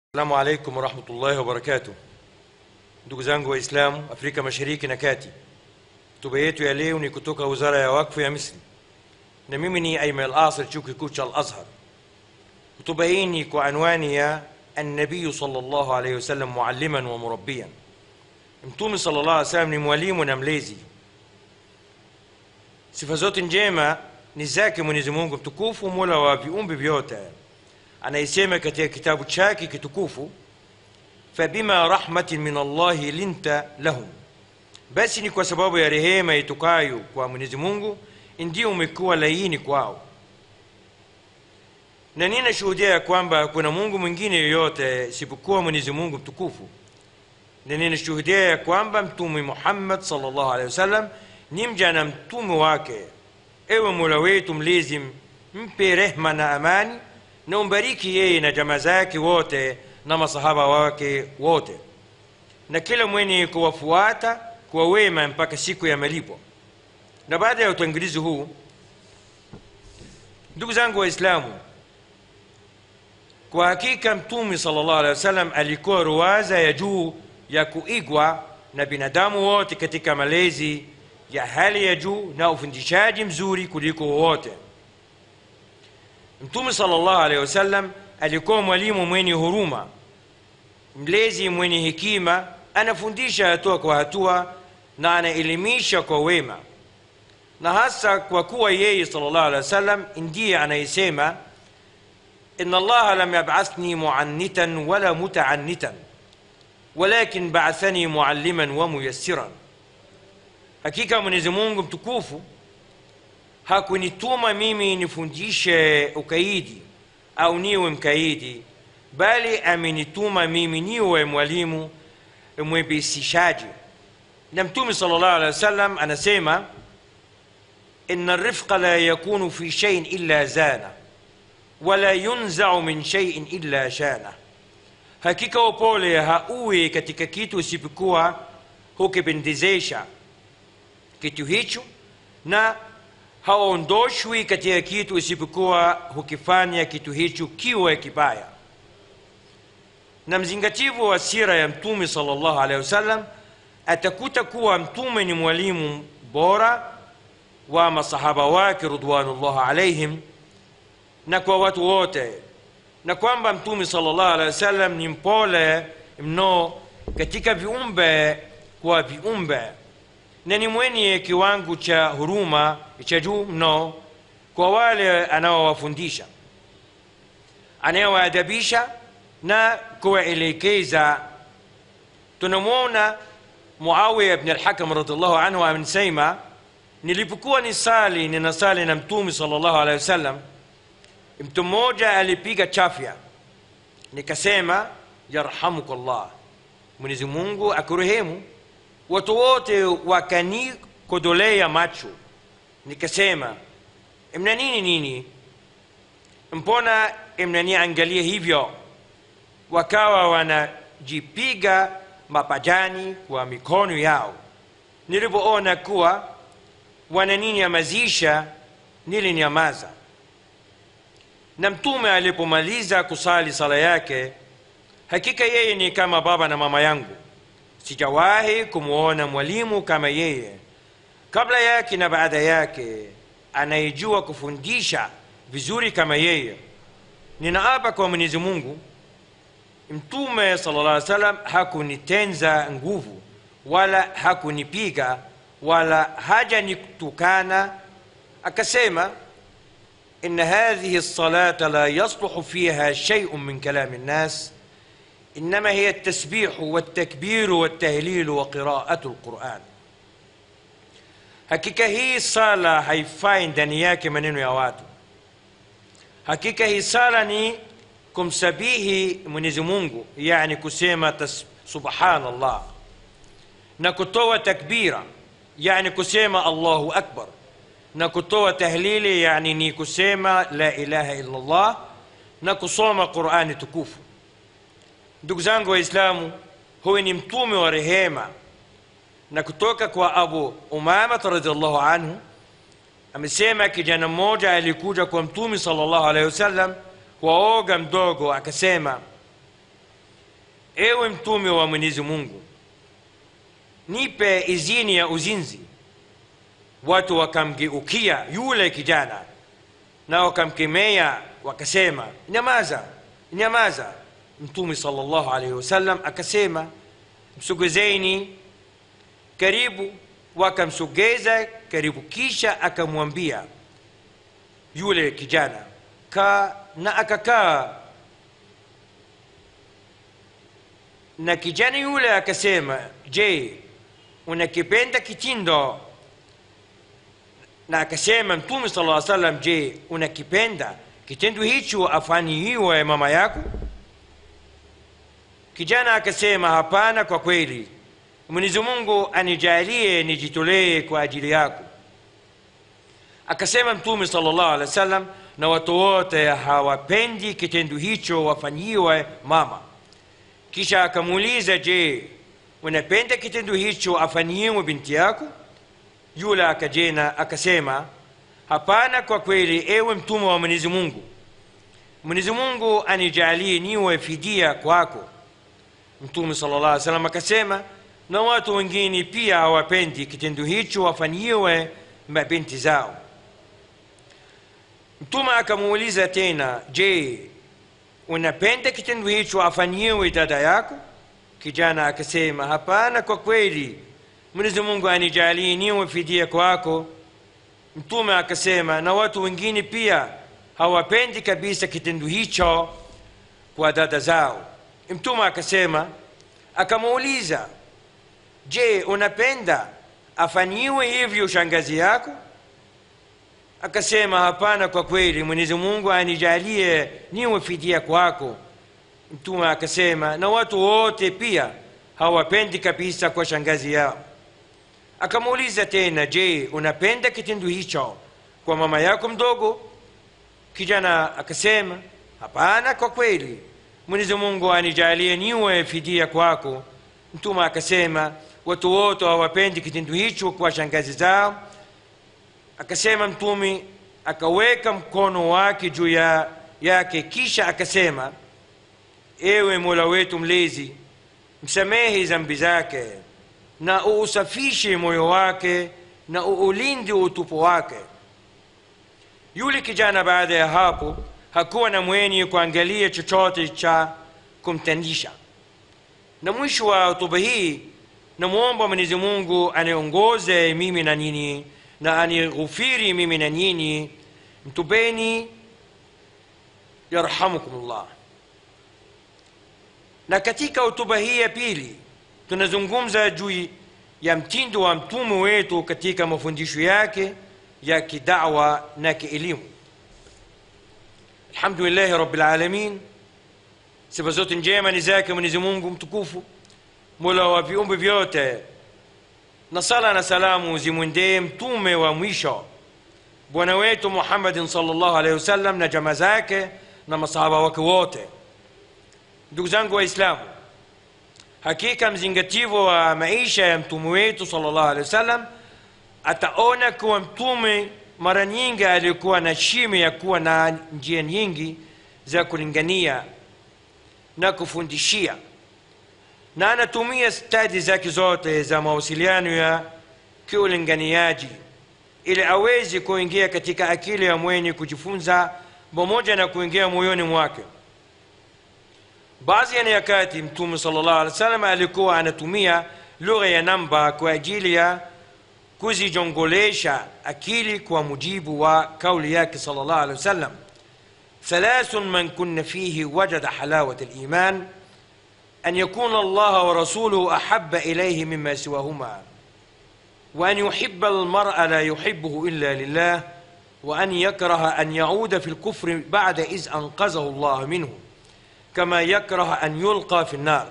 Assalamu alaikum warahmatullahi wabarakatuh. Ndugu zangu Waislamu Afrika Mashariki na Kati, hotuba yetu ya leo ni kutoka Wizara ya Wakfu ya Misri na mimi ni Aiman Al-Asir, chuo kikuu cha Al-Azhar. Hotuba hii ni kwa anwani ya Annabiyu sallallahu alayhi wasallam mualliman wa murabbiyan, Mtume sallallahu alayhi wasallam ni mwalimu na mlezi. Sifa zote njema ni zake Mwenyezi Mungu mtukufu, mola wa viumbe vyote anayesema katika kitabu chake kitukufu fabima rahmatin min allahi linta lahum, basi ni kwa sababu ya rehema itokayo kwa Mwenyezi Mungu ndio umekuwa laini kwao. Na ninashuhudia ya kwamba kuna Mungu mwingine yoyote isipokuwa Mwenyezi Mungu mtukufu, na ninashuhudia ya kwamba Mtume Muhammad sallallahu alaihi wasallam ni mja na mtume wake. Ewe Mola wetu mlezi, mpe rehma na amani na umbariki yeye na jamaa zake wote na masahaba wake wote na kila mwenye kuwafuata kwa wema mpaka siku ya malipo. Na baada ya utangulizi huu, ndugu zangu Waislamu, kwa hakika Mtume sallallahu alaihi wasallam alikuwa ruwaza ya juu ya kuigwa na binadamu wote katika malezi ya hali ya juu na ufundishaji mzuri kuliko wote. Mtume sallallahu alaihi wasallam alikuwa mwalimu mwenye huruma, mlezi mwenye hekima, anafundisha hatua kwa hatua na anaelimisha kwa wema, na hasa kwa kuwa yeye sallallahu alaihi wasallam ndiye anayesema inna allaha lam yab'athni mu'annitan wala muta'annitan walakin ba'athani mualliman wa muyassiran, hakika Mwenyezi Mungu mtukufu hakunituma mimi nifundishe ukaidi au niwe mkaidi, bali amenituma mimi niwe mwalimu mwepesishaji. Na Mtume sallallahu alaihi wasallam anasema inna rifqa la yakunu fi shay'in illa zana wala yunzau min shay'in illa shana, hakika upole hauwi katika kitu isipokuwa hukipendezesha kitu hicho na haondoshwi katika kitu isipokuwa hukifanya kitu hicho kiwe kibaya. Na mzingativu wa sira ya Mtume sallallahu alaihi wasallam atakuta kuwa Mtume ni mwalimu bora wa masahaba wake ridwanullah alaihim na kwa watu wote, na kwamba Mtume sallallahu alaihi wasallam ni mpole mno katika viumbe kwa viumbe na ni mwenye kiwango cha huruma cha juu mno kwa wale anaowafundisha, anayewaadabisha na kuwaelekeza. Tunamwona Muawiya ibn al-Hakam radhiallahu anhu amesema, nilipokuwa ni sali ninasali na Mtume sallallahu alaihi wasallam, mtu mmoja alipiga chafya, nikasema yarhamukallah, Mwenyezi Mungu akurehemu watu wote wakanikodolea macho, nikasema mna nini nini, mbona mnaniangalia hivyo? Wakawa wanajipiga mapajani kwa mikono yao. Nilipoona kuwa wananinyamazisha, nilinyamaza. Na Mtume alipomaliza kusali sala yake, hakika yeye ni kama baba na mama yangu sijawahi kumwona mwalimu kama yeye kabla yake na baada yake, anayejua kufundisha vizuri kama yeye. Ninaapa kwa Mwenyezi Mungu, Mtume sallallahu alaihi wasallam hakunitenza nguvu wala hakunipiga wala hajanitukana. Akasema, inna hadhihi lsalata la yasluhu fiha shay'un min kalami nnas إنما هي التسبيح والتكبير والتهليل وقراءة القرآن. Hakika hii sala haifai ndani yake maneno ya watu. Hakika hii sala ni kumsabihi Mwenyezi Mungu, yani kusema subhanallah na kutoa takbira, yani kusema Allahu akbar, na kutoa tahlili, yani ni kusema la ilaha illa Allah, na kusoma Qurani tukufu. Ndugu zangu Waislamu, huyu ni mtume wa rehema, na kutoka kwa Abu Umama radhiallahu anhu amesema kijana mmoja alikuja kwa Mtume sallallahu alaihi wasallam waoga mdogo, akasema ewe mtume wa mwenyezi mungu nipe izini ya uzinzi watu wakamgeukia yule kijana na wakamkemea wakasema nyamaza nyamaza mtume salllahu alaihi wasallam akasema msogezeni karibu wakamsogeza karibu kisha akamwambia yule kijana kaa na akakaa na kijana yule akasema je unakipenda kitindo na akasema mtume sala aa salam je unakipenda kitendo hicho afanyiwe mama yako kijana akasema hapana kwa kweli mwenyezi mungu anijalie nijitolee kwa ajili yako akasema mtume salllahu alehi wa sallam na watu wote hawapendi kitendo hicho wafanyiwe mama kisha akamuuliza je unapenda kitendo hicho afanyiwe binti yako yule akajena akasema hapana kwa kweli ewe mtume wa mwenyezi mungu mwenyezi mungu anijalie niwe fidia kwako mtume sala llah salam akasema na watu wengine pia hawapendi kitendo hicho wafanyiwe mabinti zao mtume akamuuliza tena je unapenda kitendo hicho afanyiwe dada yako kijana akasema hapana kwa kweli mwenyezi mungu anijalie niwe fidia kwako mtume akasema na watu wengine pia hawapendi kabisa kitendo hicho kwa dada zao mtume akasema akamuuliza je unapenda afanyiwe hivyo shangazi yako akasema hapana kwa kweli mwenyezi mungu anijalie niwe fidia kwako mtume akasema na watu wote pia hawapendi kabisa kwa shangazi yao akamuuliza tena je unapenda kitendo hicho kwa mama yako mdogo kijana akasema hapana kwa kweli mwenyezi mungu anijalie niwe fidia kwako mtume akasema watu wote hawapendi kitendo hicho kwa shangazi zao akasema mtume akaweka mkono wake juu ya yake kisha akasema ewe mola wetu mlezi msamehe zambi zake na uusafishe moyo wake na uulinde utupu wake yule kijana baada ya hapo hakuwa na mwenye kuangalia chochote cha kumtandisha na mwisho wa hotuba hii namwomba mwenyezi mungu aniongoze mimi na nyinyi na anighufiri mimi na nyinyi mtubeni yarhamukumullah na katika hotuba hii ya pili tunazungumza juu ya mtindo wa mtume wetu katika mafundisho yake ya kidawa na kielimu alhamdulillahi rabilalamin sifa zote njema ni zake mwenyezi mungu mtukufu mola wa viumbe vyote na sala na salamu zimwendee mtume wa mwisho bwana wetu muhammadin salllahu alehi wasallam na jama zake na masahaba wake wote ndugu zangu waislamu hakika mzingativo wa maisha ya mtume wetu salllahu alehi wasallam ataona kuwa mtume mara nyingi alikuwa na shime ya kuwa na njia nyingi za kulingania na kufundishia na anatumia stadi zake zote za mawasiliano ya kiulinganiaji ili awezi kuingia katika akili ya mwenye kujifunza pamoja na kuingia moyoni mwake baadhi ya nyakati mtume salllah alih wa sallam alikuwa anatumia lugha ya namba kwa ajili ya kuzijongolesha akili kwa mujibu wa kauli yake salllah alih wa sallam ثلاث من كن فيه وجد حلاوة الإيمان أن يكون الله ورسوله أحب إليه مما سواهما وأن يحب المرء لا يحبه إلا لله وأن يكره أن يعود في الكفر بعد إذ أنقذه الله منه كما يكره أن يلقى في النار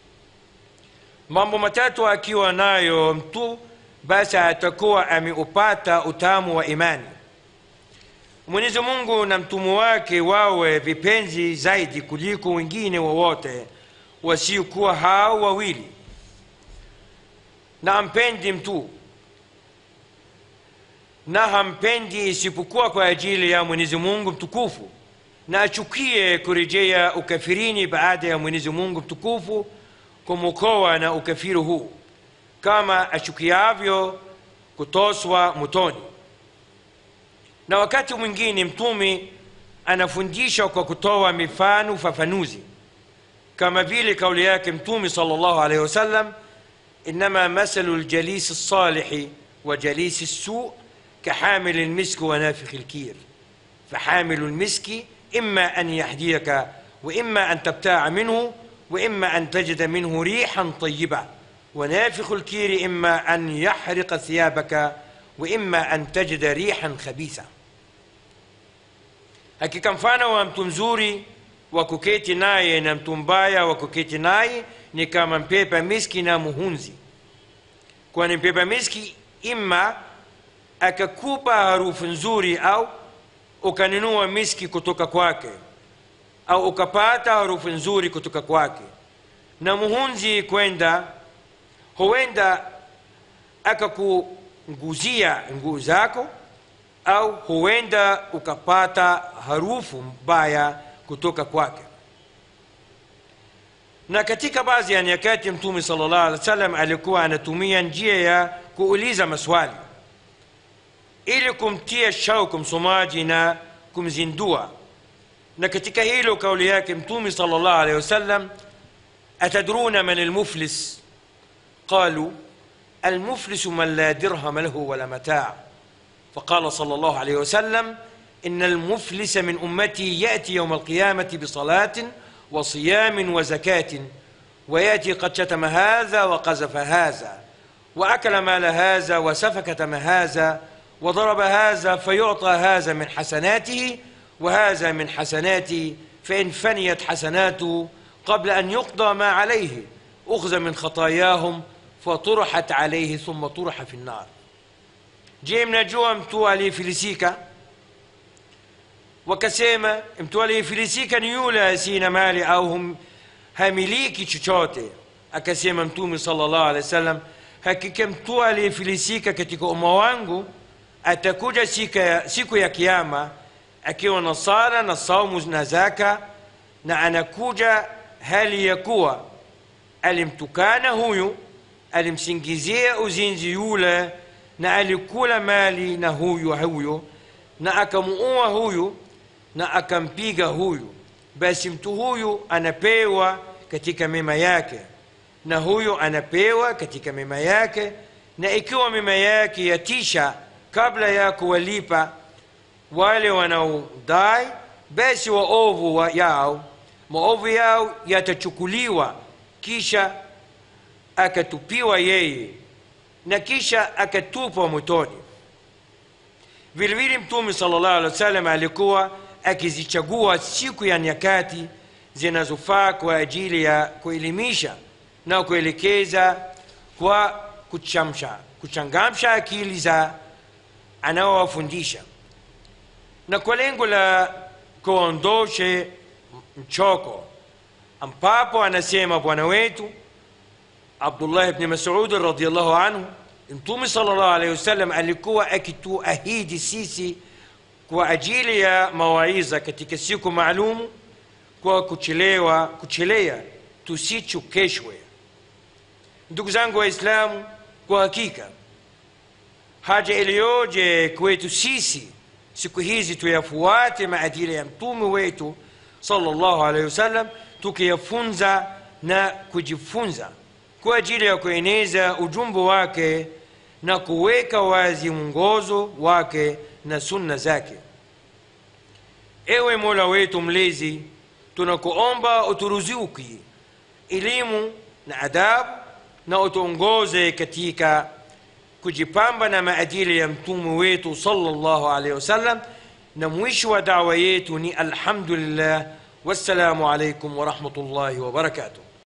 mambo matatu akiwa nayo mtu basi atakuwa ameupata utamu wa imani mwenyezi mungu na mtume wake wawe vipenzi zaidi kuliko wengine wowote wasiokuwa hao wawili na ampendi mtu na hampendi isipokuwa kwa ajili ya mwenyezi mungu mtukufu na achukie kurejea ukafirini baada ya mwenyezi mungu mtukufu kumwokoa na ukafiri huu kama achukiavyo kutoswa motoni na wakati mwingine mtume anafundisha kwa kutoa mifano ufafanuzi kama vile kauli yake mtume sal llahu alaihi wasallam inama masalu ljalisi lsalihi wa jalisi lsu كحامل المسك ونافخ الكير فحامل المسك إما أن يهديك وإما أن تبتاع منه وإما أن تجد منه ريحا طيبة ونافخ الكير إما أن يحرق ثيابك وإما أن تجد ريحا خبيثة hakika mfano wa mtu mzuri wa kuketi naye na mtu mbaya wa kuketi naye ni kama mpepa miski na muhunzi kwani mpepa miski ima akakupa harufu nzuri au ukanunua miski kutoka kwake au ukapata harufu nzuri kutoka kwake na muhunzi kwenda huenda akakunguzia nguo zako au huenda ukapata harufu mbaya kutoka kwake na katika baadhi ya nyakati mtume sala llahu alih wa sallam alikuwa anatumia njia ya kuuliza maswali ili kumtia shauku msomaji na kumzindua na katika hilo kauli yake mtume sal llah alehi wasallam atadruna man almuflis qalu المفلس من لا درهم له ولا متاع فقال صلى الله عليه وسلم إن المفلس من أمتي يأتي يوم القيامة بصلاة وصيام وزكاة ويأتي قد شتم هذا وقذف هذا وأكل مال هذا وسفك دم هذا وضرب هذا فيعطى هذا من حسناته وهذا من حسناته فإن فنيت حسناته قبل أن يقضى ما عليه أخذ من خطاياهم فطرحت عليه ثم طرح في النار je mnajua mtu aliyefilisika wakasema mtu aliyefilisika ni yule asina mali au hum, hamiliki chochote akasema mtume sala llahu alehi wa sallam hakika mtu aliyefilisika katika umma wangu atakuja siku ya, siku ya kiama akiwa na sala na saumu na zaka na anakuja hali ya kuwa alimtukana huyu alimsingizia uzinzi yule na alikula mali na huyu huyu na akamuua huyu na akampiga huyu basi mtu huyu anapewa katika mema yake na huyu anapewa katika mema yake na ikiwa mema yake yatisha kabla ya kuwalipa wale wanaodai basi waovu wa yao maovu yao yatachukuliwa kisha akatupiwa yeye na kisha akatupwa motoni vilevile mtume sala llahu alih wa sallam alikuwa akizichagua siku ya nyakati zinazofaa kwa ajili ya kuelimisha na kuelekeza kwa kuchamsha kuchangamsha akili za anaowafundisha na kwa lengo la kuondoshe mchoko ambapo anasema bwana wetu abdullah bni masudi radiallahu anhu mtume sala llahu alehi wasallam alikuwa akituahidi sisi kwa ajili ya mawaidha katika siku maalumu kwa kuchelewa kuchelea tusichokeshwe ndugu zangu waislamu kwa hakika haja iliyoje kwetu sisi siku hizi tuyafuate maadili ya mtume wetu sallallahu alaihi wasallam tukiyafunza na kujifunza kwa ajili ya kueneza ujumbe wake na kuweka wazi mwongozo wake na sunna zake ewe mola wetu mlezi tunakuomba uturuzuki elimu na adabu na utuongoze katika kujipamba na maadili ya mtume wetu sallallahu alaihi wasallam na mwisho wa dawa yetu ni alhamdulillah wassalamu alaikum warahmatullahi wabarakatuh